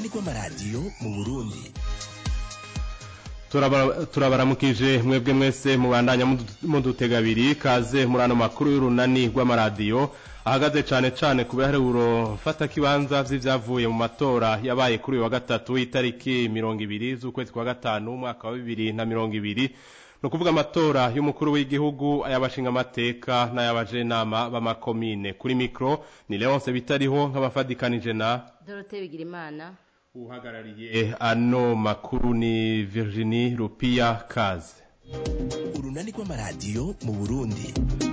rw'amaradiyo mu burundi turabaramukije mwebwe mwese mubandanya mudutega abiri kaze muri ano makuru y'urunani rw'amaradiyo ahagaze cyane cyane ku biharuro mfatakibanza by'ibyavuye mu matora yabaye kuri uyu wa gatatu itariki mirongo ibiri z'ukwezi kwa gatanu umwaka wa bibiri na mirongo ibiri ni ukuvuga amatora y'umukuru w'igihugu ay'abashingamateka n'ay'abajenama b'amakomine kuri mikoro ni leonce bitariho nk'abafatikanije na dorote bigirimana uhagarariye ano makuru ni Virginie Rupia Kaze urunani rw'amaradiyo mu Burundi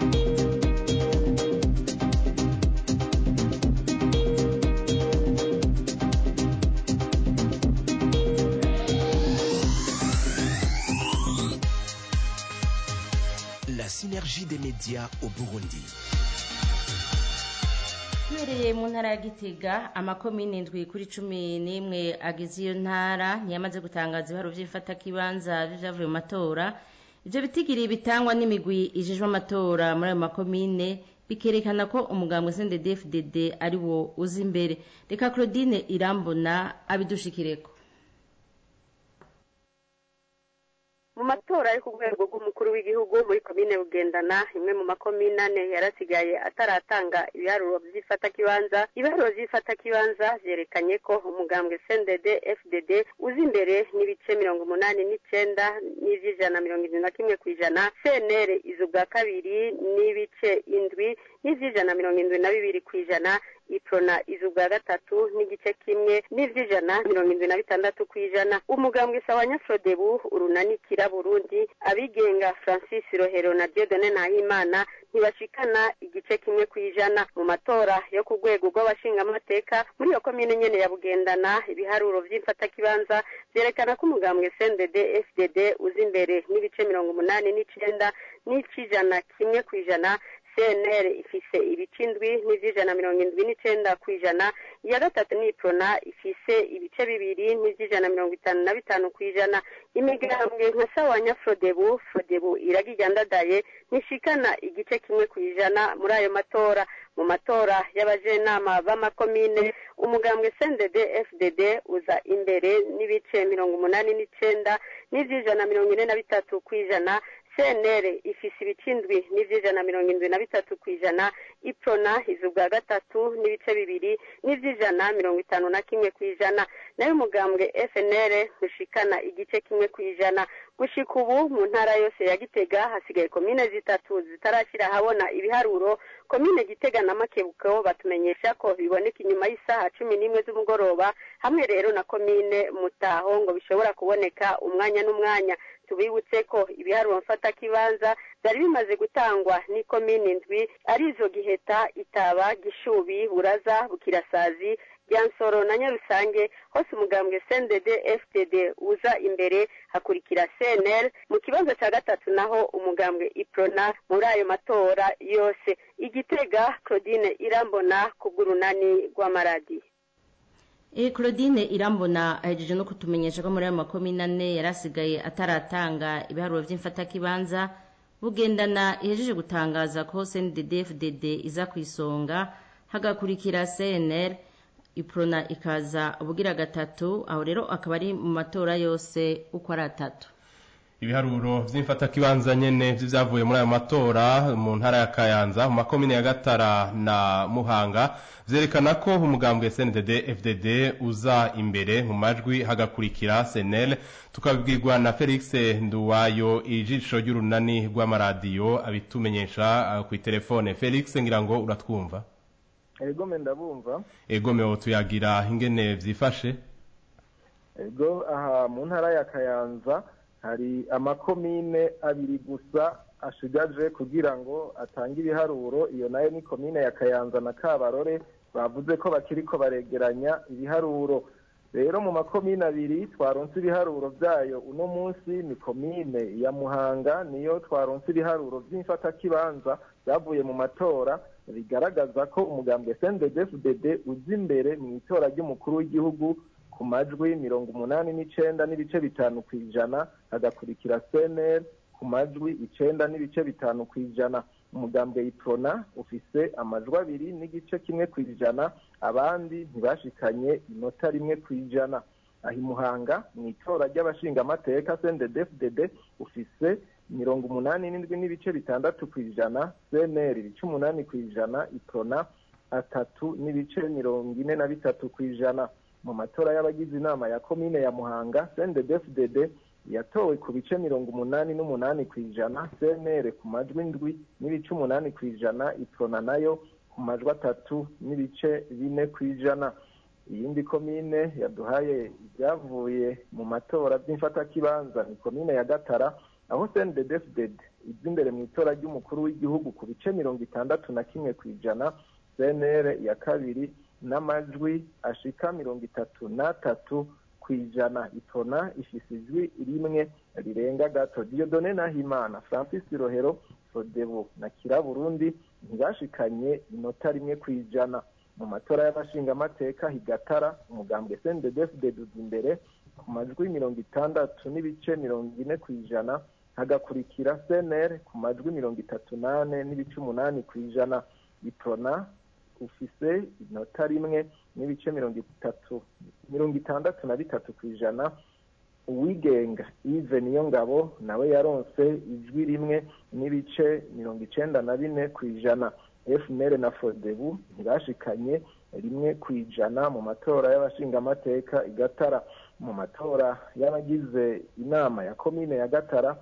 La synergie des médias au Burundi duhereye mu ntara ya gitega amakomine indwi kuri cumi n'imwe agize iyo ntara ntiyamaze gutangaza ibiharo by'ifatakibanza byavuye mu matora ibyo bitigiri bitangwa n'imigwi ijejwe amatora muri ayo makomine bikerekana ko umugambwe CNDD-FDD ari wo uzi imbere reka Claudine irambona abidushikireko mu matora yo ku rwego rw'umukuru w'igihugu muri komine bugendana imwe mu makomine ane yarasigaye ataratanga ibiharuro by'ifatakibanza ibiharuro by'ifatakibanza vyerekanye ko umugambwe CNDD FDD uzi imbere n'ibice mirongo umunani n'icenda n'ivy'ijana mirongo indwi na kimwe kw'ijana CNR iza ubwa kabiri n'ibice indwi n'ivy'ijana mirongo indwi na bibiri kw'ijana iprona iza ubwa gatatu n'igice kimwe n'ivy'ijana mirongo indwi na bitandatu kw'ijana umugambwe sawanya frodebu urunanikira burundi abigenga francis rohero na diodone nahimana ntibashikana igice kimwe kw'ijana mu matora yo ku rwego rw'abashingamateka muri iyo komine nyene ya bugendana ibiharuro vy'imfatakibanza vyerekana ko umugambwe cndd fdd uza imbere n'ibice mirongo umunani n'icenda n'ic'ijana kimwe kw'ijana cnr ifise ibice indwi n'ivy'ijana mirongo indwi n'icenda kw'ijana iya gatatu ni iprona ifise ibice bibiri n'ivy'ijana mirongo itanu na bitanu kw'ijana imigambwe nka sawanya frodebu frodebu iragigandadaye ntishikana igice kimwe kw'ijana muri ayo matora mu matora y'abajenama b'amakomine umugambwe cndd fdd uza imbere n'ibice mirongo umunani n'icenda n'ivy'ijana mirongo ine na bitatu kw'ijana cnr ifise ibice indwi n'ivy'ijana mirongo indwi na bitatu kw'ijana iprona iza ubwa gatatu n'ibice bibiri n'ivy'ijana mirongo itanu na kimwe kw'ijana nayo umugambwe fnr ntushikana igice kimwe kw'ijana gushika ubu mu ntara yose ya gitega hasigaye komine zitatu zitarashyira ahabona ibiharuro komine gitega na makebuko batumenyesha ko biboneka inyuma y'isaha cumi n'imwe z'umugoroba hamwe rero na komine mutaho ngo bishobora kuboneka umwanya n'umwanya tubibutse ko ibiharuro mfatakibanza byari bimaze gutangwa n'ikomine indwi arizo giheta itaba gishubi buraza bukirasazi ryansoro na nyarusange hose umugambwe cndd fdd uza imbere hakurikira cnl mu kibanza cya gatatu naho umugambwe iprona muri ayo matora yose igitega claudine irambona ku bw'urunani rw'amaradiyo E Claudine irambona ahejeje no kutumenyesha ko muri ayo makomine ane yarasigaye ataratanga ibiharuro by'imfatakibanza bugendana ihejeje gutangaza ko CNDD-FDD iza ku isonga hagakurikira CNL iprona ikaza ubugira gatatu aho rero akaba ari mu matora yose uko ari atatu ibiharuro vy'imfatakibanza nyene vy'ivyavuye muri ayo matora mu ntara ya Kayanza mu makomine ya Gatara na Muhanga vyerekana ko umugambwe CNDD FDD uza imbere mu majwi hagakurikira SNL tukabwirwa na Felix Nduwayo ijisho ry'urunani rw'amaradiyo abitumenyesha uh, ku telefone Felix ngira ngo uratwumva Ego me ndabumva Ego me tuyagira ingene vyifashe Ego aha mu ntara ya Kayanza hari amakomine abiri gusa ashigaje kugira ngo atange ibiharuro iyo nayo ni komine ya Kayanza na Kabarore bavuze ko bakiriko baregeranya ibiharuro rero mu makomine abiri twaronse ibiharuro byayo uno munsi ni komine ya Muhanga niyo twaronse ibiharuro by'imfatakibanza byavuye mu matora bigaragaza ko umugambwe CNDD-FDD uzi imbere mu itora ry'umukuru w'igihugu ku majwi mirongo umunani n'icenda n'ibice bitanu ku ijana hagakurikira CNL ku majwi icenda n'ibice bitanu ku ijana umugambwe iprona ufise amajwi abiri n'igice kimwe ku ijana abandi ntibashikanye inota rimwe ku ijana aho imuhanga mu itora ry'abashingamateka cndfdd ufise mirongo umunani n'indwi n'ibice bitandatu ku ijana cnr ibice umunani ku ijana iprona atatu n'ibice mirongo ine na bitatu ku ijana mu matora y'abagize inama ya komine ya muhanga cndfdd yatowe ku bice mirongo umunani n'umunani ku ijana cnr ku majwi ndwi n'ibice umunani ku ijana iprona nayo ku majwi atatu n'ibice bine ku ijana iyindi komine yaduhaye ibyavuye mu matora by'imfatakibanza ni komine ya gatara aho cndfdd iza imbere mu itora ry'umukuru w'igihugu ku bice mirongo itandatu na kimwe ku ijana cnr ya kabiri n'amajwi ashika mirongo itatu n'atatu ku ijana itona ifise ijwi rimwe rirenga gato diodone nahimana francis rohero sodebu na kira burundi ntibashikanye inota rimwe ku ijana mu matora y'abashingamateka higatara umugambwe cndfdd uza imbere ku majwi mirongo itandatu n'ibice mirongo ine ku ijana hagakurikira cnr ku majwi mirongo itatu n'ane n'ibice umunani ku ijana itona ufise inota rimwe n'ibice mirongo itatu mirongo itandatu na bitatu ku ijana uwigenga ive niyo ngabo nawe yaronse ijwi rimwe n'ibice mirongo icenda na bine ku ijana fmr na fodebu ntibashikanye rimwe ku ijana mu matora y'abashingamateka igatara mu matora y'abagize inama ya komine ya gatara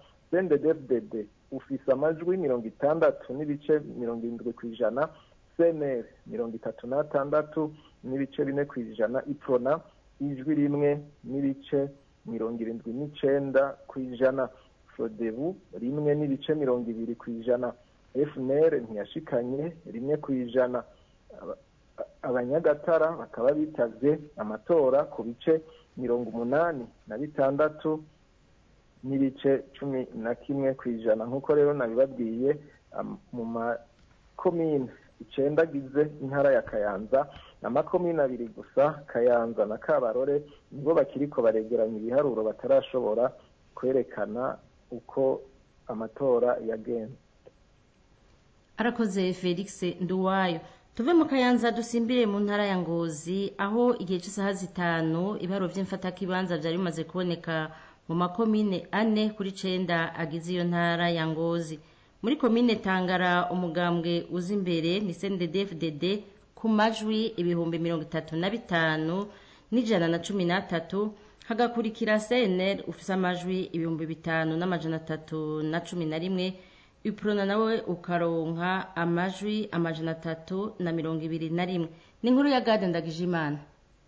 cndfdd ufise amajwi mirongo itandatu n'ibice mirongo irindwi ku ijana cnr mirongo itatu n'atandatu n'ibice bine ku ijana iprona ijwi rimwe n'ibice mirongo irindwi n'icenda ku ijana frodebu rimwe n'ibice mirongo ibiri ku ijana fnr ntiyashikanye rimwe ku ijana abanyagatara bakaba bitavye amatora ku bice mirongo umunani na bitandatu n'ibice cumi na kimwe ku ijana nk'uko rero nabibabwiye mu makomine icenda agize intara ya kayanza amakomine abiri gusa kayanza na kabarore nibo bakiriko baregeranya ibiharuro batarashobora kwerekana uko amatora yagenze arakoze felix nduwayo tuve mu kayanza dusimbire mu ntara ya ngozi aho igihe cy'isaha zitanu ibiharo by'imfatakibanza byari bimaze kuboneka mu makomine ane kuri cenda agize iyo ntara ya ngozi muri komine tangara umugambwe uza imbere ni cnddfdd ku majwi ibihumbi mirongo itatu na bitanu n'ijana na cumi n'atatu hagakurikira cnr ufise amajwi ibihumbi bitanu n'amajana atatu na cumi na rimwe iprona nawe ukaronka amajwi amajana atatu na mirongo ibiri na rimwe ni inkuru ya gade ndagijimana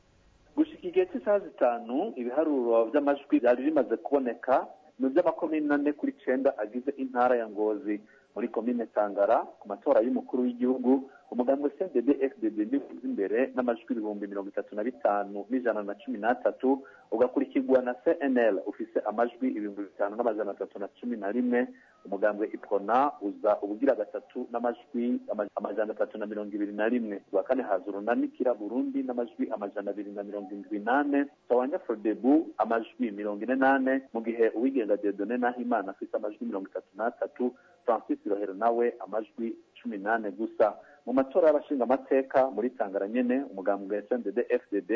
gushika igihe cy'isaha zitanu ibiharuro by'amajwi byari bimaze kuboneka mu by'amakomine ane kuri cenda agize intara ya ngozi muri komine tangara ku matora y'umukuru w'igihugu umugambwe cdd fdd nivuze imbere n'amajwi ibihumbi mirongo itatu na bitanu n'ijana na cumi n'atatu ugakurikirwa na cnl ufise amajwi ibihumbi bitanu n'amajana atatu na cumi na rimwe umugambwe iprona uza ubugira gatatu n'amajwi amajana atatu na mirongo ibiri na rimwe rwa kane haza urunanikira burundi n'amajwi amajana abiri na mirongo indwi n'ane sawanya frodebu amajwi mirongo ine n'ane mu gihe uwigenga dedone nahimana afise amajwi mirongo itatu n'atatu francis rohero nawe amajwi cumi n'ane gusa mu matora y'abashingamateka muri tangara nyene umugambwe cndd fdd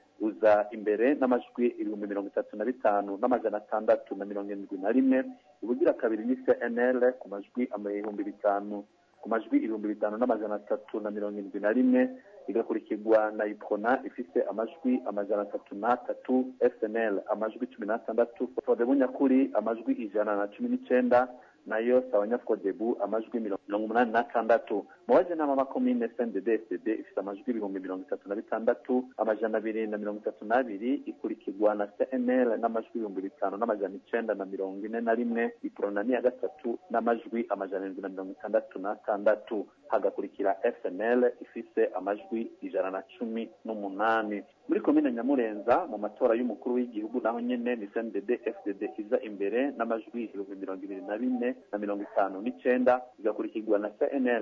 uza imbere n'amajwi ibihumbi mirongo itatu na bitanu n'amajana atandatu na mirongo irindwi na rimwe ubugira kabiri ni cnl ku majwi ibihumbi bitanu ku majwi ibihumbi bitanu n'amajana atatu na mirongo irindwi na rimwe igakurikirwa na iprona ifise amajwi amajana atatu n'atatu snl amajwi cumi n'atandatu fodebu nyakuri amajwi ijana na cumi n'icenda nayo sabanyafodebu amajwi mirongo umunani n'atandatu mu bajenama makomine cndd ifite amajwi ibihumbi mirongo itatu na bitandatu amajana abiri na mirongo itatu n'abiri ikurikirwa na cnl n'amajwi ibihumbi bitanu n'amajana icenda na mirongo ine na rimwe iprona ni ya gatatu n'amajwi amajana arindwi na mirongo itandatu n'atandatu hagakurikira fnl ifise amajwi ijana na cumi n'umunani muri komine nyamurenza mu matora y'umukuru w'igihugu naho nyene ni cndd fdd iza imbere n'amajwi ibihumbi mirongo ibiri na bine na mirongo itanu n'icenda igakurikirwa na cnl ifise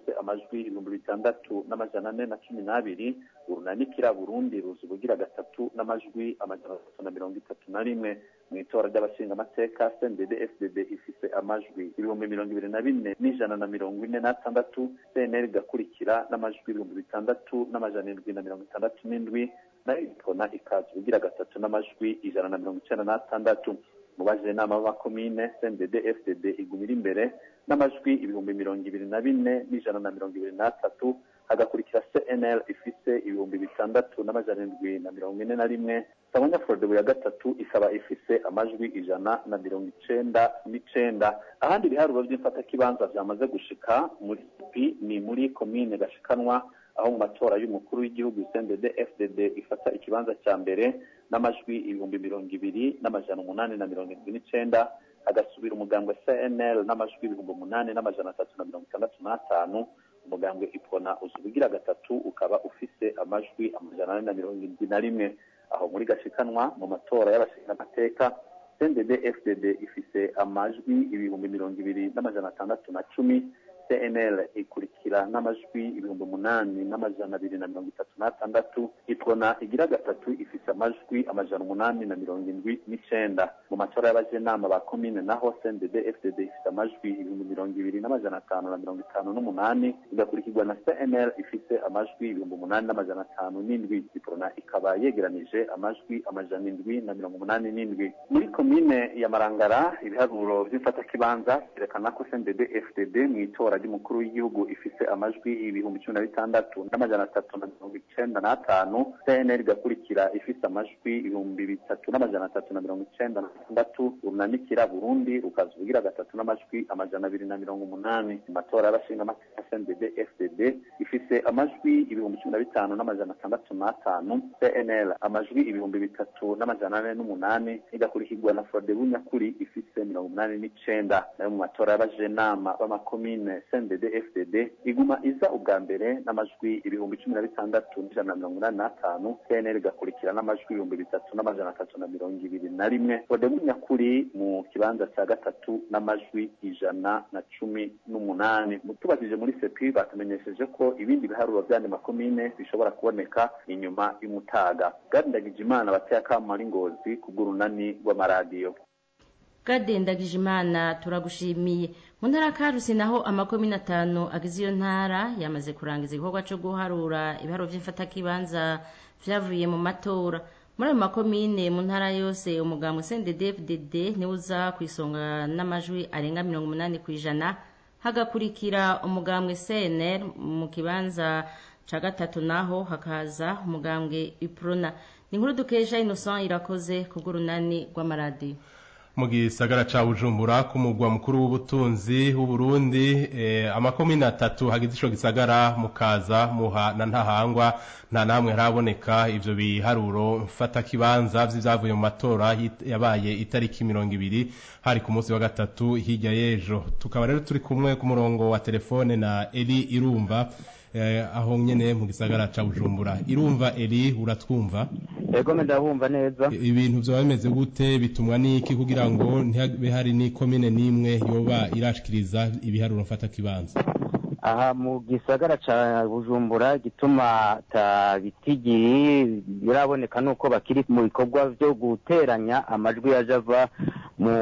ifise amajwi ibihumbi bitandatu n'amajana ane na cumi n'abiri urunanikira burundi ruza ubugira gatatu n'amajwi amajana atatu na mirongo itatu na rimwe mu itora ry'abashingamateka cndd fdd ifise amajwi ibihumbi mirongo ibiri na bine n'ijana na mirongo ine n'atandatu cnl igakurikira n'amajwi ibihumbi bitandatu n'amajana indwi na mirongo itandatu n'indwi nayo ikona ikaza ubugira gatatu n'amajwi ijana na mirongo icenda n'atandatu mu bajenama b'amakomine cndd fdd igumira imbere n'amajwi ibihumbi mirongo ibiri na bine n'ijana na mirongo ibiri n'atatu hagakurikira cnl ifise ibihumbi bitandatu n'amajana indwi na mirongo ine na rimwe samanya forodebu ya gatatu ikaba ifise amajwi ijana na mirongo icenda n'icenda ahandi ibiharuro vy'imfatakibanza vyamaze gushika muri pi ni muri komine gashikanwa aho mu matora y'umukuru w'igihugu cndd fdd ifata ikibanza cya mbere n'amajwi ibihumbi mirongo ibiri n'amajana umunani na mirongo irindwi n'icenda hagasubira umugambwe cnl n'amajwi ibihumbi umunani n'amajana atatu na mirongo itandatu n'atanu umugambwe ipona uza ubugira gatatu ukaba ufise amajwi amajana ane na mirongo irindwi na rimwe aho muri gashikanwa mu matora y'abashingamateka cndd fdd ifise amajwi ibihumbi mirongo ibiri n'amajana atandatu na cumi cnl ikurikira n'amajwi ibihumbi umunani n'amajana abiri na mirongo itatu n'atandatu ipona igira gatatu ifise amajwi amajana umunani na mirongo indwi n'icenda mu matora y'abajenama ba komine naho cndd fdd ifise amajwi ibihumbi mirongo ibiri n'amajana atanu na mirongo itanu n'umunani igakurikirwa na cnl ifise amajwi ibihumbi umunani n'amajana atanu n'indwi ipona ikaba yegeranije amajwi amajana indwi na mirongo umunani n'indwi muri komine ya marangara ibiharuro vy'imfatakibanza vyerekana ko cndd fdd mw'itora ry'umukuru w'igihugu ifise amajwi ibihumbi cumi na bitandatu n'amajana atatu na mirongo icenda n'atanu cnl igakurikira ifise amajwi ibihumbi bitatu n'amajana atatu na mirongo icenda n'atandatu runanikira burundi rukaza ubugira gatatu n'amajwi amajana abiri na mirongo umunani mu matora y'abashingamateka cndd fdd ifise amajwi ibihumbi cumi na bitanu n'amajana atandatu n'atanu cnl amajwi ibihumbi bitatu n'amajana ane n'umunani igakurikirwa na frodebu nyakuri ifise mirongo umunani n'icenda nayo mu matora y'abajenama b'amakomine cndd fdd iguma iza ubwa mbere n'amajwi ibihumbi cumi na bitandatu n'ijana na mirongo inani n'atanu cnl igakurikira n'amajwi ibihumbi bitatu n'amajana atatu na mirongo ibiri na rimwe frodebu nyakuri mu kibanza cya gatatu n'amajwi ijana na cumi n'umunani tubajije muri sepi batumenyesheje ko ibindi biharuro by'andi makomine bishobora kuboneka inyuma y'umutaga gadindagije imana bateye akamo ari ngozi kubw'urunani rw'amaradiyo gadendagije imana turagushimiye mu ntara karusi naho amakomine atanu agize iyo ntara yamaze kurangiza igikorwa cyo guharura ibiharuro by'imfatakibanza vyavuye mu matora muri ayo makomine mu ntara yose umugambwe cndd niwe uza ku isonga n'amajwi arenga mirongo umunani ku ijana hagakurikira umugambwe cnr mu kibanza ca gatatu naho hakaza umugambwe iprona ni inkuru dukesha innocent irakoze kubw'urunani rw'amaradiyo mu gisagara ca bujumbura ku mugwa mukuru w'ubutunzi w'uburundi eh, amakomine atatu hagize ico gisagara mukaza muha na ntahangwa nta namwe haraboneka ivyo biharuro mfata kibanza vy'ivyavuye mu matora yabaye itariki mirongo ibiri hari ku munsi wa gatatu hirya y'ejo tukaba rero turi kumwe ku murongo wa telefone na eli irumva eh, aho nyene mu gisagara ca bujumbura irumva eli uratwumva ego ndabumva neza ibintu vyoba bimeze gute bitumwa n'iki kugira ngo ntihabe hari n'ikomine n'imwe yoba irashikiriza ibiharuro mfata kibanza aha mu gisagara ca bujumbura gituma ta bitigiri biraboneka nuko bakiri mu bikorwa vyo guteranya amajwi yaje ava mu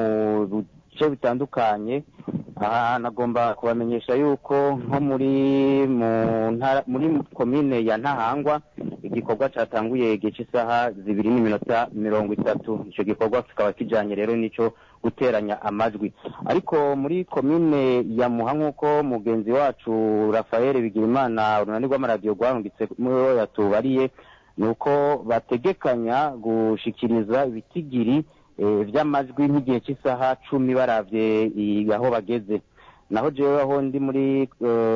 bice bitandukanye aha nagomba kubamenyesha yuko nko muri mu ntara muri komine ya ntahangwa igikorwa cyatanguye igihe cy'isaha zibiri n'iminota mirongo itatu icyo gikorwa kikaba kijyanye rero n'icyo guteranya amajwi ariko muri komine ya muha nk'uko mugenzi wacu rafael bigirimana urunani rw'amaradiyo rwarungitse muri yatubariye ni uko bategekanya gushikiriza ibitigiri by'amajwi nk'igihe cy'isaha cumi barabye aho bageze naho jewe aho ndi muri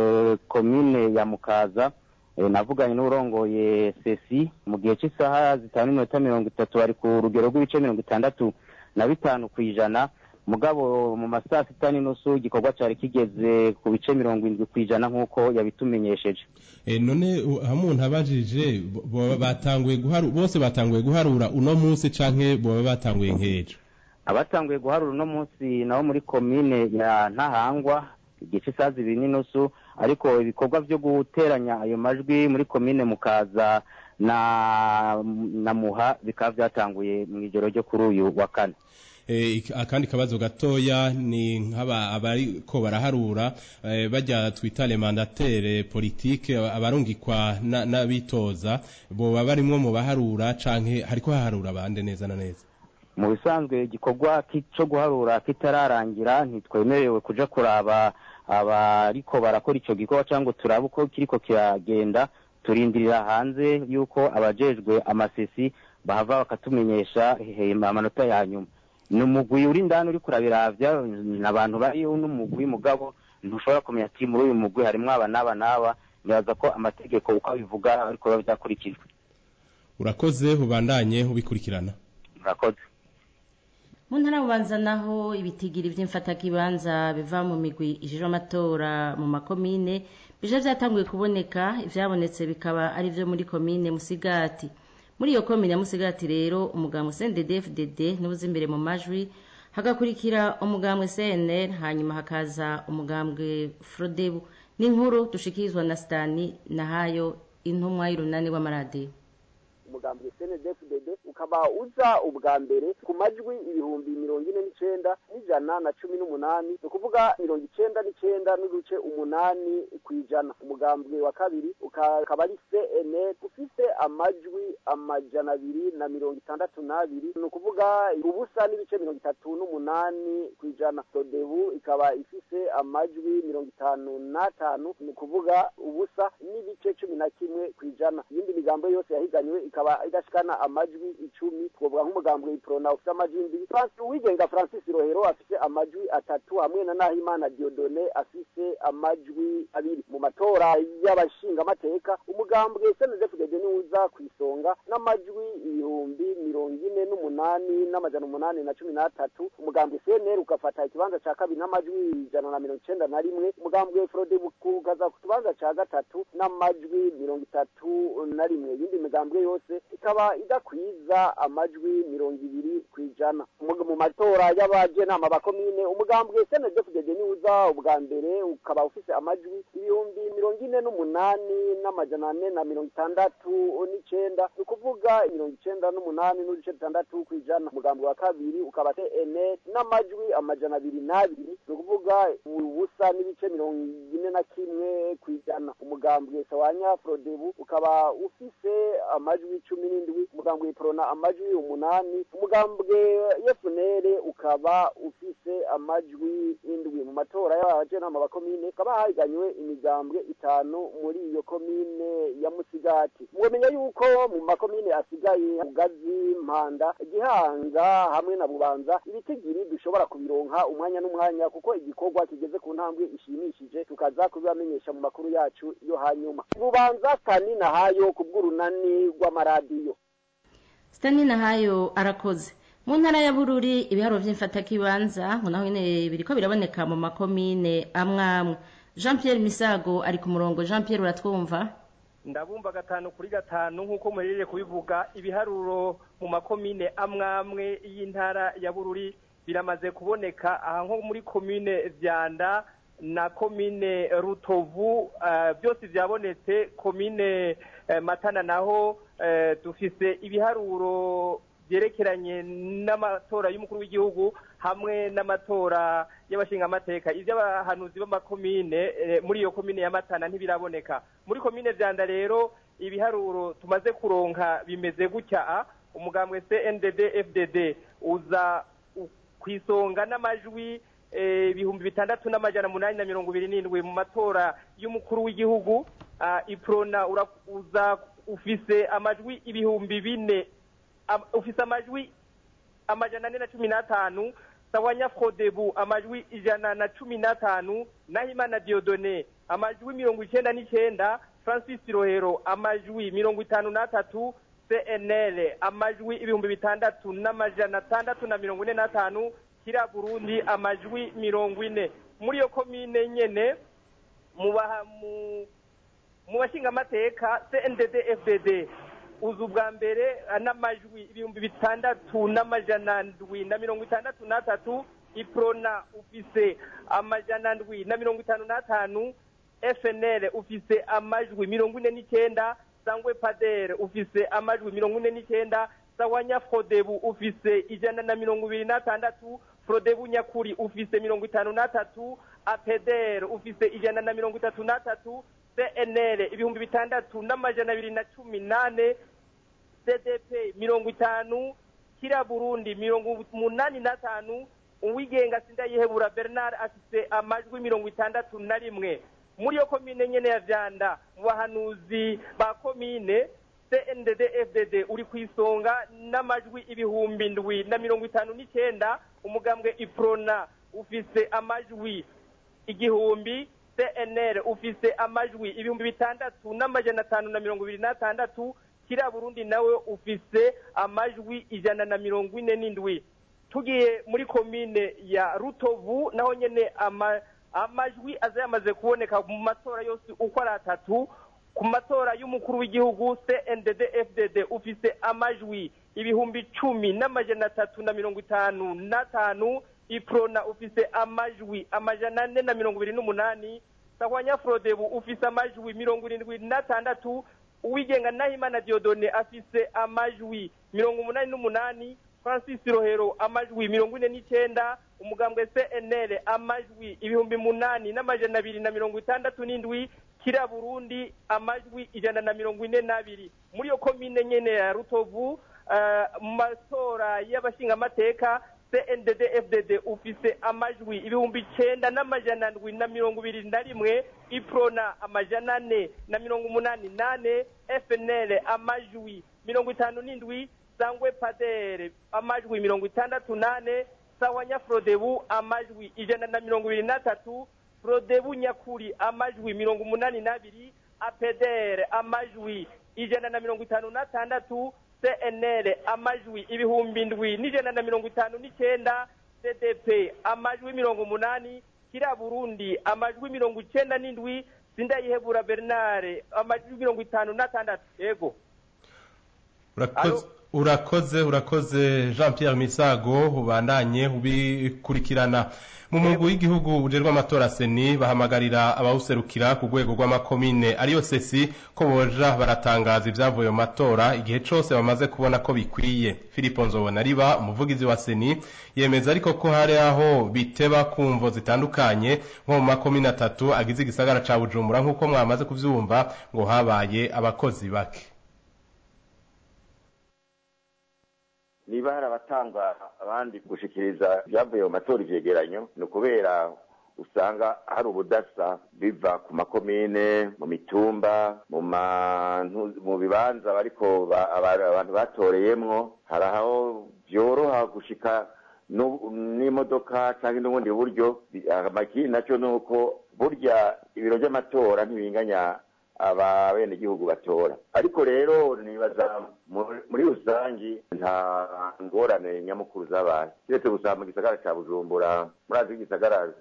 komine ya mukaza navuganye n'urongoye sesi mu gihe cy'isaha zitanu n'iminota mirongo itatu bari ku rugero rw'ibice mirongo itandatu na bitanu ku ijana mugabo mu masaa sita n'inusu igikorwa cyari kigeze ku bice mirongo irindwi ku ijana nk'uko yabitumenyesheje none aho umuntu abajije batanguye guharura bose batanguye guharura uno munsi canke boba batanguye nk'ejo abatanguye guharura uno munsi nabo muri komine ya ntahangwa igihe cy'isaha zibiri n'inusu ariko ibikorwa byo guteranya ayo majwi muri komine mukaza na na muha bikaba byatanguye mu ijoro ryo kuri uyu wa kane Eh, ik- akandi kabazo gatoya ni nk'aba abariko baraharura eh, bajya twita le mandataire politique abarungikwa na- n'abitoza boba barimwo mu baharura canke hariko haharura abande neza na neza mu bisanzwe igikorwa ki- cyo guharura kitararangira ntitwemerewe kuja kuraba abariko barakora ico gikorwa cyangwa turabe uko kiriko kiragenda turindirira hanze yuko abajejwe amasesi bahava bakatumenyesha hehe amanota ya nyuma ni umugwi uri indani uri kurabiravya ni abantu bariho n'umugwi mugabo ntushobora kumenya ati muri uyu mugwi harimwo aba n'aba n'aba nibaza ko amategeko uko abivuga ariko biba byakurikijwe urakoze ubandanye ubikurikirana murakoze mu ntara bubanza naho ibitigiri by'imfatakibanza biva mu migwi ijejwe amatora mu makomine bije byatanguye kuboneka ivyabonetse bikaba ari vyo muri komine musigati muri iyo komine ya musigati rero umugambwe CNDD-FDD n'ubuza imbere mu majwi hagakurikira umugambwe CNL hanyuma hakaza umugambwe Frodebu n'inkuru dushikirizwa na Stani Nahayo intumwa y'urunani w'amaradiyo umugambi CNDD-FDD ukaba uza ubwa mbere ku majwi ibihumbi mirongo ine n'icenda n'ijana na cumi n'umunani ni ukuvuga mirongo icenda n'icenda n'uduce umunani ku ijana umugambi wa kabiri ukaba ari CNL ufise amajwi amajana abiri na mirongo itandatu n'abiri ni ukuvuga ubusa n'ibice mirongo itatu n'umunani ku ijana sodebu ikaba ifise amajwi mirongo itanu n'atanu ni ukuvuga ubusa n'ibice cumi na kimwe ku ijana iyindi migambo yose yahiganywe ikaba idashikana amajwi icumi twovuga nk'umugambwe iprona ufise amajwi indwi Francis uwigenga francis rohero afise amajwi atatu hamwe na nahimana diodone afise amajwi abiri mu matora y'abashingamateka umugambwe snzfdd niwuza ku isonga n'amajwi ibihumbi mirongo ine n'umunani n'amajana umunani na cumi n'atatu umugambwe cnr ugafata ikibanza ca kabiri n'amajwi ijana na mirongo icenda na rimwe umugambwe frode ukaza ku kibanza ca gatatu n'amajwi mirongo itatu na rimwe iyindi migambwe yose ikaba idakwiza amajwi mirongo ibiri ku ijana Mu- mu matora y'abajenama bakomine umugambwe snzfdd niwuza ubwa mbere ukaba ufise amajwi ibihumbi mirongo ine n'umunani n'amajana ane na mirongo itandatu n'icenda ni ukuvuga mirongo icenda n'umunani n'uduce dutandatu ku ijana umugambi wa kabiri ukaba ene n'amajwi amajana abiri n'abiri ni ukuvuga ubusa n'ibice mirongo ine na kimwe ku ijana umugambwe sawanya frodebu ukaba ufise amajwi cumi n'indwi umugambwe iprona amajwi umunani umugambwe yefunere ukaba ufise amajwi indwi mu matora y'abajenama bakomine ukaba hahiganywe imigambwe itanu muri iyo komine ya musigati mwomenya yuko mu makomine asigaye ugazi mpanda gihanga hamwe na bubanza ibitigiri dushobora kubironka umwanya n'umwanya kuko igikorwa kigeze ku ntambwe ishimishije tukaza kubibamenyesha mu makuru yacu yo hanyuma bubanza tani na hayo ku bw'urunani rw'amaradiyo Stani Nahayo arakoze mu ntara ya Bururi ibiharo vy'imfatakibanza ngo naho nyene biriko biraboneka mu makomine amwe amwe Jean Pierre Misago ari ku murongo Jean Pierre uratwumva ndabumva gatanu kuri gatanu nk'uko muhereje kubivuga ibiharuro mu makomine amwe amwe y'intara ya bururi biramaze kuboneka aha nko muri komine vyanda na komine rutovu eh, byose byabonetse komine eh, matana naho eh, dufise ibiharuro byerekeranye n'amatora y'umukuru w'igihugu hamwe n'amatora y'abashingamateka iby'abahanuzi b'amakomine eh, muri iyo komine ya matana ntibiraboneka muri komine vyanda rero ibiharuro tumaze kuronka bimeze gutya a, umugambwe CNDD FDD uza u- kwisonga n'amajwi eh, ibihumbi bitandatu n'amajana munani na mirongo ibiri n'indwi mu matora y'umukuru w'igihugu ah, iprona ura- uza ufise amajwi ibihumbi bine am- ufise amajwi amajana ane na cumi n'atanu sawanya frodebu amajwi ijana na cumi n'atanu nahimana diodone amajwi mirongo icenda n'icenda francis rohero amajwi mirongo itanu n'atatu cnl amajwi ibihumbi bitandatu n'amajana atandatu na mirongo ine n'atanu kira burundi amajwi mirongo ine muri iyo komine nyene mu baha- mu- mu bashingamateka cndd fdd uza ubwa mbere eh, n'amajwi ibihumbi bitandatu n'amajana ndwi na mirongo itandatu n'atatu iprona ufise amajana ndwi na mirongo itanu n'atanu fnl ufise amajwi mirongo ine n'icyenda sangwe padere ufise amajwi mirongo ine n'icyenda sawanya frodebu ufise ijana na mirongo ibiri n'atandatu frodebu nyakuri ufise mirongo itanu n'atatu apedere ufise ijana na mirongo itatu n'atatu cnl ibihumbi bitandatu n'amajana abiri na cumi n'ane cdp mirongo itanu kira burundi mirongo umunani n'atanu uwigenga sindayihebura bernard afise amajwi mirongo itandatu na rimwe muri iyo komine nyene ya vyanda mu bahanuzi ba komine cndd fdd uri ku isonga n'amajwi ibihumbi ndwi na mirongo itanu n'icenda umugambwe iprona ufise amajwi igihumbi cnr ufise amajwi ibihumbi bitandatu n'amajana atanu na mirongo ibiri n'atandatu kiriya burundi nawe ufise amajwi ijana na mirongo ine n'indwi tugiye muri komine ya rutovu naho nyene ama, amajwi aza yamaze kuboneka mu matora yose uko ari atatu ku matora y'umukuru w'igihugu cndd fdd ufise amajwi ibihumbi cumi n'amajana atatu na mirongo itanu n'atanu iprona ufise amajwi amajana ane na mirongo ibiri n'umunani sahwanya frodebu ufise amajwi mirongo irindwi n'atandatu uwigenga nahimana diodone afise amajwi mirongo umunani n'umunani francis rohero amajwi mirongo ine n'icyenda umugambwe cnl amajwi ibihumbi munani n'amajana abiri na mirongo itandatu n'indwi kira burundi amajwi ijana na mirongo ine n'abiri muri iyo komine nyene ya rutovu mu matora y'abashingamateka cndd fdd ufise amajwi ibihumbi icenda n'amajana ndwi na mirongo ibiri na rimwe iprona amajana ane na mirongo umunani nane fnl amajwi mirongo itanu n'indwi sangwe padere amajwi mirongo itandatu nane sawanya frodebu amajwi ijana na mirongo ibiri n'atatu frodebu nyakuri amajwi mirongo umunani n'abiri apedere amajwi ijana na mirongo itanu n'atandatu cnl amajwi ibihumbi ndwi n'ijana na mirongo itanu n'icyenda cdp amajwi mirongo umunani kira burundi amajwi mirongo icyenda n'indwi sindayihebura bernard amajwi mirongo itanu n'atandatu yego urakoze urakoze urakoze jean pierre misago ubandanye ubikurikirana mu mugwi w'igihugu ujerwa amatora seni bahamagarira abawuserukira ku rwego rw'amakomine ariyo sesi ko boja baratangaza ibyavuye mu matora igihe cyose bamaze kubona ko bikwiye philippe nzobonariba umuvugizi wa seni yemeza ariko ko hari aho biteba ku mvo zitandukanye nko mu makomine atatu agize igisagara ca bujumbura nk'uko mwamaze kuvyumva ngo habaye abakozi bake niba hari abatanga abandi gushikiriza ibyavuye mu matora ivyegeranyo ni ukubera usanga hari ubudasa biva ku makomine mu mitumba mu mu bibanza bariko abantu batoreyemwo hari aho vyoroha gushika n'imodoka cyangwa n'ubundi buryo amakini nacyo ni uko burya ibiro by'amatora ntibinganya ababenegihugu batora ariko rero nibaza muri rusangi nta ngorane nyamukuru zabaye kiretse gusa mu gisagara ca bujumbura murazi igisagara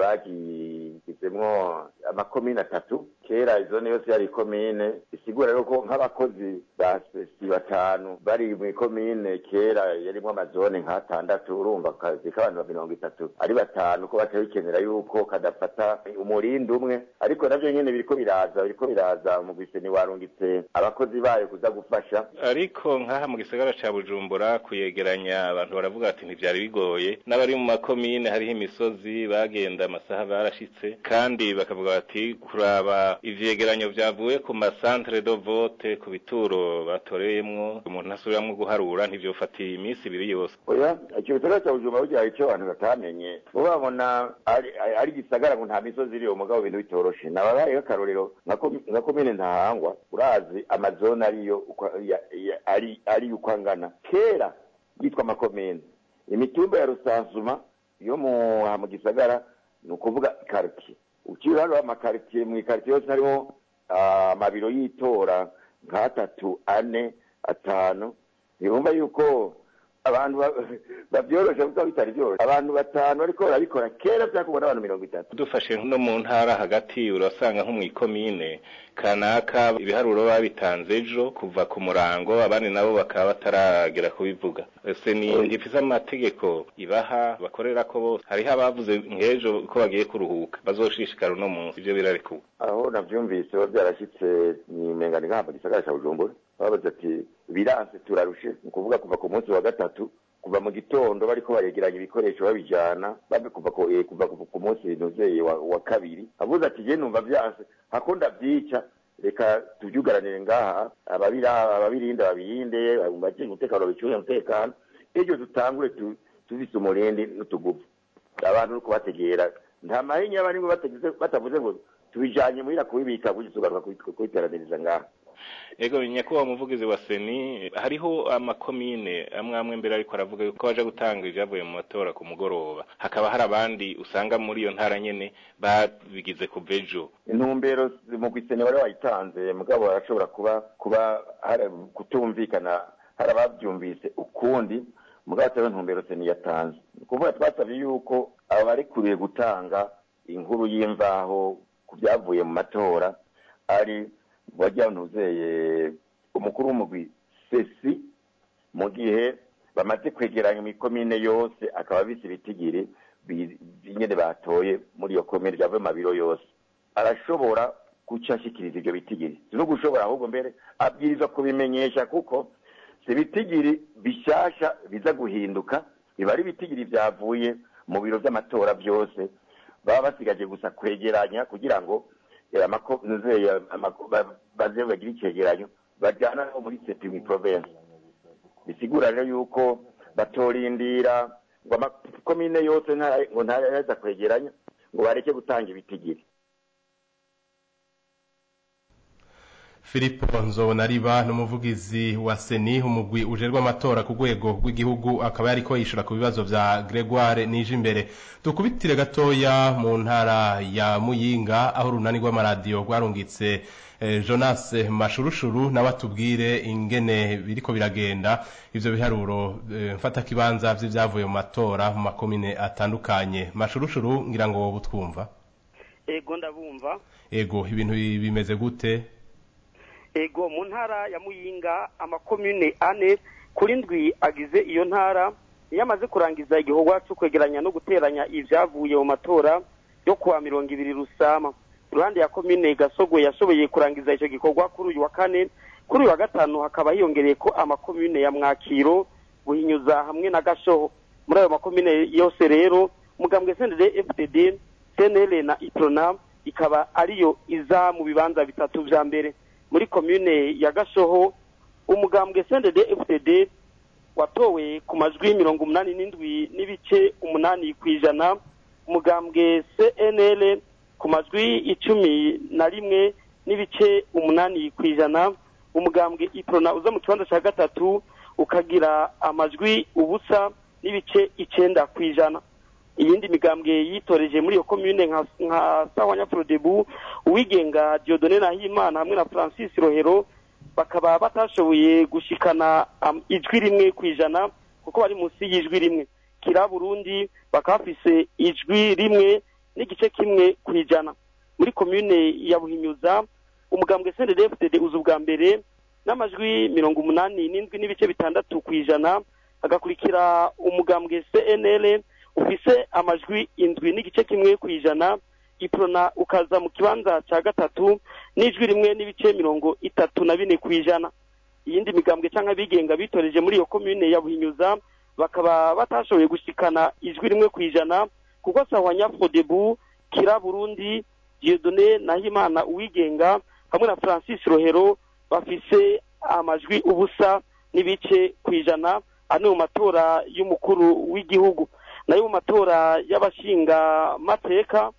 bagigizemwo amakomine atatu kera izone yose yari ikomine isigura rero ko nk'abakozi ba spesi batanu bari mu ikomine kera yarimwo amazone nk'atandatu urumva akazi k'abantu ba mirongo itatu ari batanu ko baca bikenera yuko kadafata umurindi umwe ariko navyo nyene biriko biraza biriko biraza mu gwiseni warungitse abakozi bayo kuza gufasha ariko nk'aha mu gisagara ca bujumbura kuyegeranya abantu baravuga ati ntivyari bigoye n'abari mu makomine hariho imisozi bagenda amasaha barashitse kandi bakavuga bati kuraba ivyegeranyo vyavuye ku masantere do vote ku bituro batoreyemwo umuntu asubiramwo guharura ntivyofatiye iminsi ibiri yose oya ico gisagara ca bujumbura burya hari ico abantu batamenye bo babona ari igisagara ngo nta misozi iriyo mugabo ibintu bitoroshe nababayeho akarorero nka komine ntahangwa urazi amazone ariyo ari ari uko angana kera yitwa amakomine imitumba ya rusansuma yo mu mu gisagara ni ukuvuga karitiye ukiri hano amakaritiye mu ikaritiye yose harimo amabiro y'itora nk'atatu ane atanu ntibumva yuko abantu babyoroshe kuko bitari byoroshye abantu batanu ariko barabikora kera byakubona abantu mirongo itatu dufashe no mu ntara hagati urasanga nko mu ikomine kanaka ibiharuro babitanze ejo kuva ku murango abandi nabo bakaba bataragera kubivuga seni ntifise amategeko ibaha bakorera ko bose hariho abavuze nk'ejo ko bagiye kuruhuka bazoshishikara uno munsi ivyo birarekuwe aho navyumvise biba byarashyitse ni mengani nk'aha mu gisagara cya bujumbura babaze ati biranse turarushe ni ukuvuga kuva ku munsi wa gatatu kuva mu gitondo bariko baregeranya ibikoresho babijana babe kuva ku eh, kuva ku- ku munsi nuzeye wa, wa kabiri avuze ati je numva vyanse hako ndavyica reka tuvyugaranire ngaha ababira ababirinda babirinde baje umutekano bicunge umutekano ejo dutangure tu- tuvise umurindi n'utuguvu abantu nuko bategera nta mahinya barimwe batagize batavuze ngo tubijanye muhira kubibika gutyo tugaruka kubi- kubiteraniriza ngaha ego nyakubahwa umuvugizi wa seni hariho amakomine amwe amwe mbere ariko aravuga yuko baje gutanga ibyavuye mu matora ku mugoroba hakaba hari abandi usanga muri iyo ntara nyene babigize kuva ejo intumbero mu kwisene bari wayitanze mugabo barashobora kuba kuba hari kutumvikana hari ababyumvise ukundi mugabo atari intumbero seni yatanze ni ukuvuga twasabye yuko abarekuriye gutanga inkuru y'imvaho ku byavuye mu matora ari wajyanuzeye umukuru w'umugwi sesi mu gihe bamaze kwegeranya imikomine yose akaba bise ibitigiri bi- nyene batoye muri iyo komine byavuye mu mabiro yose arashobora guca ashikiriza ivyo bitigiri si no gushobora ahubwo mbere abwirizwa kubimenyesha kuko si ibitigiri bishasha biza guhinduka biba ari ibitigiri vyavuye mu biro vy'amatora vyose baba basigaje gusa kwegeranya kugira ngo eh, amako- nuzeye, amako- ba- baze bagire icegeranyo bajana no muri sepimi province bisigura rero yuko batorindira ngo amakomine yose nta- ngo ntaraza kwegeranya ngo bareke gutanga ibitigiri Filipo Nzobonariba n'umuvugizi wa Seni umugwi ujerwa amatora ku rwego rw'igihugu akaba yariko yishura ku bibazo vya Gregoire nije imbere dukubitire gatoya mu ntara ya Muyinga aho runani rw'amaradiyo rwarungitse eh, Jonas Mashurushuru nawe atubwire ingene biriko biragenda ivyo biharuro eh, mfata kibanza vy'ivyavuye mu matora mu makomine atandukanye Mashurushuru ngira ngo wowe utwumva ego ndabumva ego ibintu bimeze gute ego mu ntara ya muyinga amakomune ane kuri ndwi agize iyo ntara iyo amaze kurangiza igikorwa cyo kwegeranya no guteranya ibyavuye mu matora yo kuwa mirongo ibiri rusama iruhande ya komine gasogwe yashoboye kurangiza icyo gikorwa kuri uyu wa kane kuri uyu wa gatanu hakaba hiyongereye ko amakomine ya mwakiro buhinyuza hamwe na gashoho muri ayo makomine yose rero mugambwe sendere fdd cnl na iprona ikaba ariyo iza mu bibanza bitatu vya mbere muri komune ya gashoho umugambwe sendede fdd watowe ku majwi mirongo umunani n'indwi n'ibice umunani ku ijana umugambwe cnl ku majwi icumi na rimwe n'ibice umunani ku ijana umugambwe iprona uza mu kibanza cya gatatu ukagira amajwi ubusa n'ibice icenda ku ijana iyindi migambwe yitoreje muri iyo komune nka nka sawanya frodebu uwigenga diodone nahimana hamwe na francis rohero bakaba batashoboye gushikana am- ijwi rimwe ku ijana kuko bari munsi y'ijwi rimwe kira burundi bakaba bafise ijwi rimwe n'igice kimwe ku ijana muri komune ya buhinyuza umugambwe sndfdd uza ubwa mbere n'amajwi mirongo umunani n'indwi n'ibice bitandatu ku ijana hagakurikira umugambwe cnl ufise amajwi indwi n'igice kimwe ku ijana iprona ukaza mu kibanza cya gatatu n'ijwi rimwe n'ibice mirongo itatu na bine ku ijana iyindi migambwe cyangwa abigenga bitoreje muri iyo komune ya buhinyuza bakaba batashoboye gushikana ijwi rimwe ku ijana kuko sahwanya fodebu kira burundi diodone nahimana uwigenga hamwe na francis rohero bafise amajwi ubusa n'ibice ku ijana ano mu matora y'umukuru w'igihugu nayo mu matora y'abashinga mateka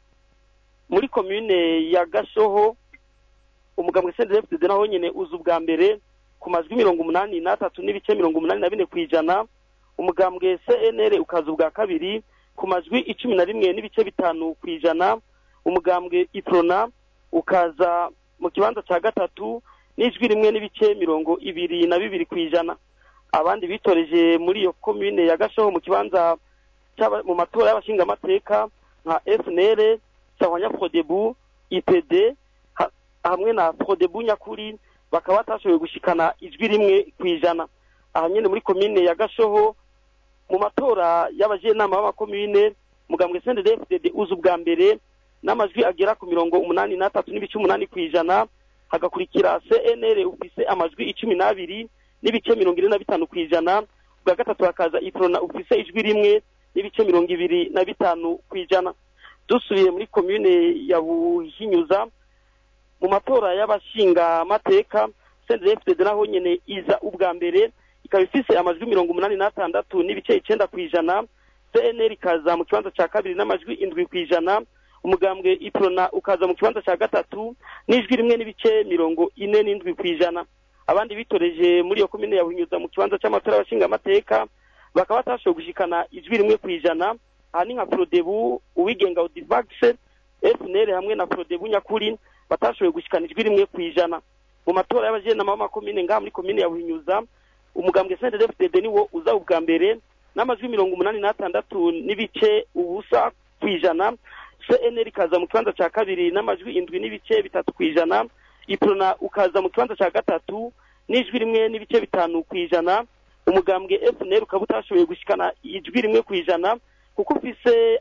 muri komune ya gashoho umugambwe cndfdd naho nyene uza ubwa mbere ku majwi mirongo umunani n'atatu n'ibice mirongo umunani na bine ku ijana umugambwe cnr ukaza ubwa kabiri ku majwi icumi na rimwe n'ibice bitanu ku ijana umugambwe iprona ukaza mu kibanza cya gatatu n'ijwi rimwe n'ibice mirongo ibiri na bibiri ku ijana abandi bitoreje muri iyo komune ya gashoho mu kibanza cy'aba- mu matora y'abashingamateka nka fnr sahwanya frodebu ipd ha- hamwe na frodebu nyakuri bakaba batashoboye gushikana ijwi rimwe ku ijana aha nyene muri komine ya gashoho mu matora y'abajenama b'amakomine mugambwe sndfdd uza ubwa mbere n'amajwi agera ku mirongo umunani n'atatu n'ibice umunani ku ijana hagakurikira cnr ufise amajwi icumi n'abiri n'ibice mirongo ine na bitanu ku ijana bwa gatatu hakaza iprona ufise ijwi rimwe n'ibice mirongo ibiri na bitanu ku ijana dusubiye muri komine ya buhinyuza mu matora y'abashingamateka sndfdd naho nyene iza ubwa mbere ikaba ifise amajwi mirongo umunani n'atandatu n'ibice icenda ku ijana cnr ikaza mu kibanza ca kabiri n'amajwi indwi ku ijana umugambwe iprona ukaza mu kibanza ca gatatu n'ijwi rimwe n'ibice mirongo ine n'indwi ku ijana abandi bitoreje muri iyo komine ya buhinyuza mu kibanza c'amatora y'abashingamateka bakaba batashoboye gushikana ijwi rimwe ku ijana aha ni nka prodebu uwigenga odivax fnr hamwe na prodebu nyakuri batashoboye gushikana ijwi rimwe ku ijana mu matora y'abajenama b'amakomine ngaha muri komine ya buhinyuza umugambwe sndfdd niwo uza ubwa mbere n'amajwi mirongo umunani n'atandatu n'ibice ubusa ku ijana cnr ikaza mu kibanza ca kabiri n'amajwi indwi n'ibice bitatu ku ijana iprona ukaza mu kibanza ca gatatu n'ijwi rimwe n'ibice bitanu ku ijana umugambwe fnr ukaba utashoboye gushikana ijwi rimwe ku ijana kuko ufise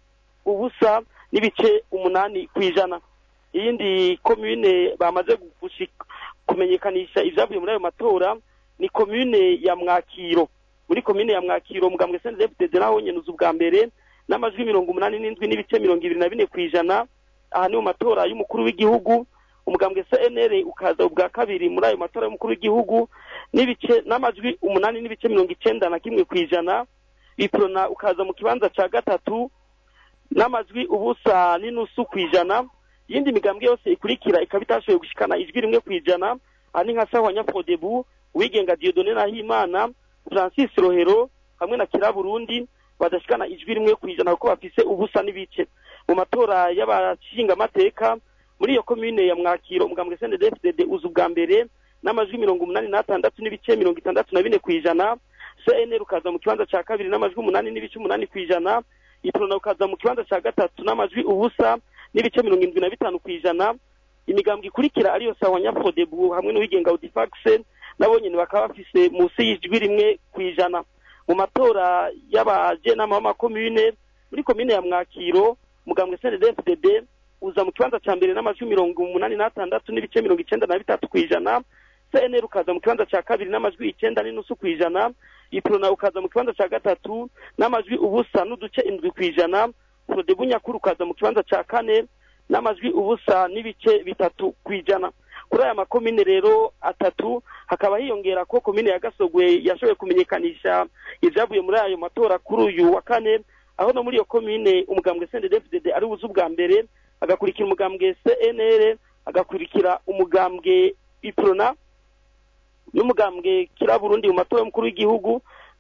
ubusa n'ibice umunani ku ijana iyindi komune bamaze kumenyekanisha ivyavuye muri ayo matora ni komune ya mwakiro muri komine ya mwakiro mugambwe sndfdd naho nyene uza ubwa mbere n'amajwi mirongo umunani n'indwi n'ibice mirongo ibiri na bine ku ijana aha ni mu matora y'umukuru w'igihugu umugambwe cnr ukaza ubwa kabiri muri ayo matora y'umukuru w'igihugu n'ibice n'amajwi umunani n'ibice mirongo icenda na kimwe ku ijana iprona ukaza mu kibanza ca gatatu n'amajwi ubusa n'inusu ku ijana iyindi migambwe yose ikurikira ikaba itashoboye gushikana ijwi rimwe ku ijana aha ni nka sawa nyaprodebu uwigenga diodone nahimana francis rohero hamwe na kira burundi badashikana ijwi rimwe ku ijana kuko bafise ubusa n'ibice mu matora y'abashingamateka muri iyo komine ya mwakiro umugambwe sndfdd uza ubwa mbere n'amajwi mirongo umunani n'atandatu n'ibice mirongo itandatu na bine ku ijana cnr ukaza mu kibanza ca kabiri n'amajwi umunani n'ibice umunani ku ijana iprona ukaza mu kibanza ca gatatu n'amajwi ubusa n'ibice mirongo indwi na bitanu ku ijana imigambwe ikurikira ariyo sawa nyafodebu hamwe n'uwigenga audifax nabo nyene bakaba bafise musi y'ijwi rimwe ku ijana mu matora y'abajenama b'amakomune muri komine ya mwakiro mugambwe sndfdd uza mu kibanza ca mbere n'amajwi mirongo umunani n'atandatu n'ibice mirongo icenda na bitatu ku ijana cnr ukaza mu kibanza ca kabiri n'amajwi icenda n'inusu ku ijana iprona ukaza mu kibanza ca gatatu n'amajwi ubusa n'uduce indwi ku ijana prodebu nyakuru ukaza mu kibanza ca kane n'amajwi ubusa n'ibice bitatu ku ijana kuri aya makomine rero atatu hakaba hiyongera ko komine ya gasogwe yashoboye kumenyekanisha ivyavuye muri ayo matora kuri uyu wa kane aho no muri iyo komine umugambwe sndfdd ari buze ubwa mbere agakurikira umugambwe cnr agakurikira umugambwe iprona n'umugambwe kira burundi mu matora y'umukuru w'igihugu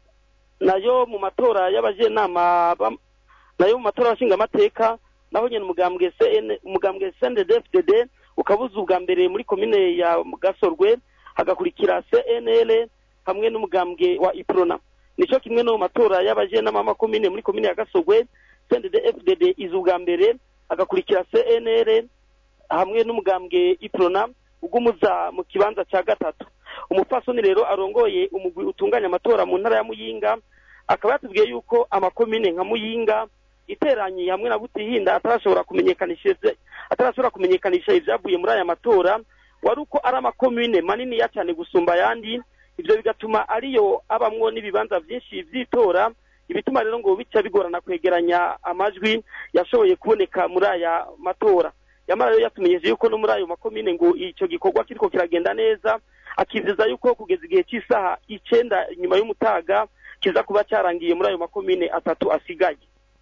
nayo mu matora y'abajenama nayo mu matora y'abashingamateka naho nyene umugambwe CN umugambwe CNDD-FDD ukabuza ubwa mbere muri komine ya Gasorwe hagakurikira CNL hamwe n'umugambwe wa Iprona nico kimwe no mu matora y'abajenama b'amakomine muri komine ya Gasorwe CNDD-FDD iza ubwa mbere hagakurikira CNL hamwe n'umugambwe Iprona ugumuza mu kibanza ca gatatu umupfasoni rero arongoye umugwi utunganya amatora mu ntara ya Muyinga akaba yatubwiye yuko amakomine nka Muyinga iteranye hamwe na Butihinda atarashobora kumenyekanisha atarashobora kumenyekanisha ivyavuye muri aya matora wari uko ari amakomine manini ya cyane gusumba ayandi ivyo bigatuma ariyo abamwo n'ibibanza vyinshi vy'itora ibituma rero ngo bica bigorana kwegeranya amajwi yashoboye kuboneka muri aya matora yamara rero yatumenyeje yuko no muri ayo makomine ngo ico gikorwa kiriko kiragenda neza akizeza yuko kugeza igihe cy'isaha icenda nyuma y'umutaga kiza kuba cyarangiye muri ayo makomine atatu asigaye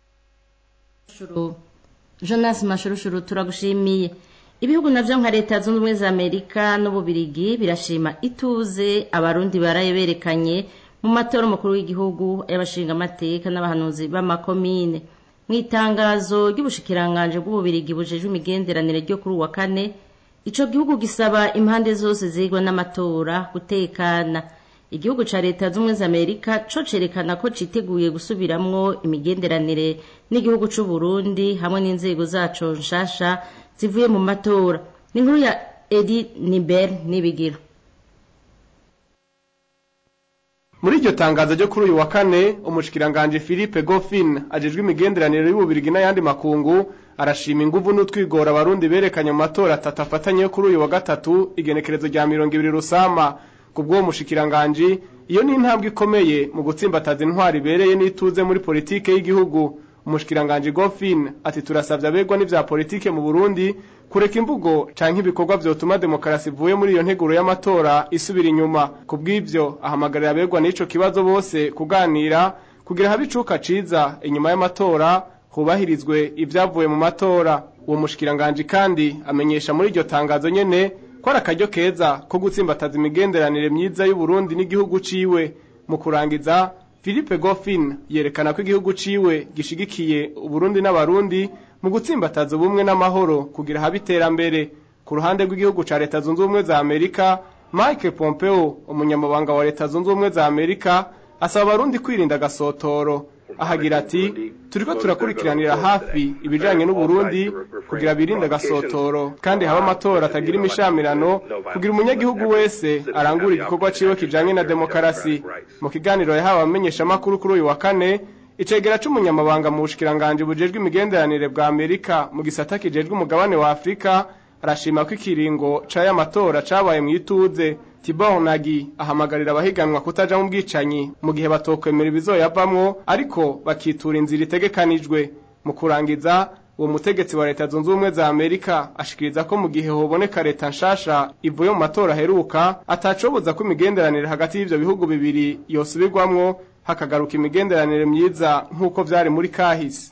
jonas mashurushuru turagushimiye ibihugu navyo nka leta zunze ubumwe za amerika n'ububirigi birashima ituze abarundi baraye berekanye mu matora umukuru w'igihugu y'abashingamateka n'abahanuzi b'amakomine mu itangazo ry'ubushikiranganje bw'ububirigi bujejwe imigenderanire ryo kuri uwa kane ico gihugu gisaba impande zose zigwa n'amatora gutekana igihugu ca leta z'ubumwe za amerika co cerekana ko citeguye gusubiramwo imigenderanire n'igihugu c'u burundi hamwe n'inzego zaco nshasha zivuye mu matora ni inkuru ya edi niber n'ibigiro muri iryo tangazo ryo kuri uyu wa kane umushikiranganje Philippe Goffin ajejwe imigenderanire y'ububirigi n'ayandi makungu arashima inguvu n'utwigora abarundi berekanye mu matora atatu afatanye yo kuri uyu wa gatatu igenekerezo rya mirongo ibiri rusama kubw'uwo mushikiranganje iyo ni intambwe ikomeye mu gutsimbataza intwari ibereye n'ituze muri politike y'igihugu umushikiranganje Goffin ati turasavye abegwa n'ivya politike mu Burundi kureka imvugo canke ibikorwa vyotuma demokarasi ivuye muri iyo nteguro y'amatora isubira inyuma kubw'ivyo ahamagarira abegwa n'ico kibazo bose kuganira kugira habe icuka ciza inyuma y'amatora hubahirizwe ivyavuye mu matora uwo mushikiranganje kandi amenyesha muri iryo tangazo nyene ko ari akaryo keza ko gutsimbataza imigenderanire myiza y'u Burundi n'igihugu ciwe mu kurangiza Philippe Goffin yerekana ko igihugu ciwe gishigikiye Uburundi n'abarundi mu gutsimbataza ubumwe n'amahoro kugira habe iterambere ku ruhande rw'igihugu ca leta zunze ubumwe za Amerika Mike Pompeo umunyamabanga wa leta zunze ubumwe za Amerika asaba abarundi kwirinda gasotoro ahagira ati turiko turakurikiranira hafi ibijanye n'uburundi kugira birinde gasotoro kandi haba amatora atagira imishamirano kugira umunyagihugu wese arangura igikorwa ciwe kijanye na demokarasi mu kiganiro yahawe abamenyeshamakuru kuri uyu wa kane icegera c'umunyamabanga mu bushikiranganje bujejwe imigenderanire bwa amerika mu gisata kijejwe umugabane wa afurika arashima ko ikiringo c'aya matora cabaye mu ituze Tibor Nagi ahamagarira abahiganwa kutaja mu bwicanyi mu gihe batokwemera ibizoyavamwo ariko bakitura inzira itegekanijwe mu kurangiza uwo mutegetsi wa leta zunze ubumwe za Amerika ashikiriza ko mu gihe hoboneka leta nshasha ivuye mu matora aheruka atacoboza ko imigenderanire hagati y'ivyo bihugu bibiri yosubirwamwo hakagaruka imigenderanire myiza nk'uko vyari muri kahise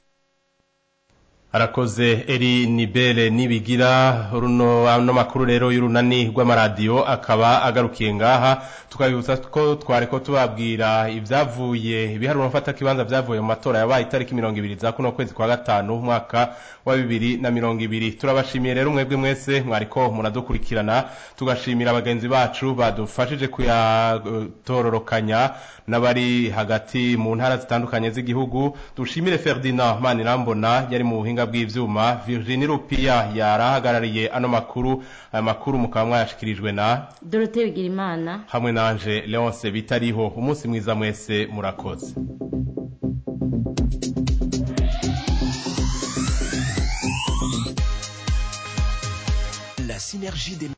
arakoze eri nibere nibigira runo ano makuru rero y'urunani rw'amaradiyo akaba agarukiye ngaha tukabibutsa ko twareko tubabwira ibyavuye ibiharuro mfata kibanza byavuye mu matora yabaye itariki mirongo ibiri za kuno kwezi kwa gatanu umwaka wa bibiri na mirongo ibiri turabashimiye rero mwebwe mwese mwariko muradukurikirana tugashimira bagenzi bacu badufashije kuyatororokanya n'abari hagati mu ntara zitandukanye z'igihugu dushimire Ferdinand Manirambona yari mu buhinga bw'ivyuma Virginie Rupia yarahagarariye ano makuru aya makuru mukaba mwayashikirijwe na Dorothée Bigirimana hamwe nanje Leonce bitariho umunsi mwiza mwese murakoze La synergie des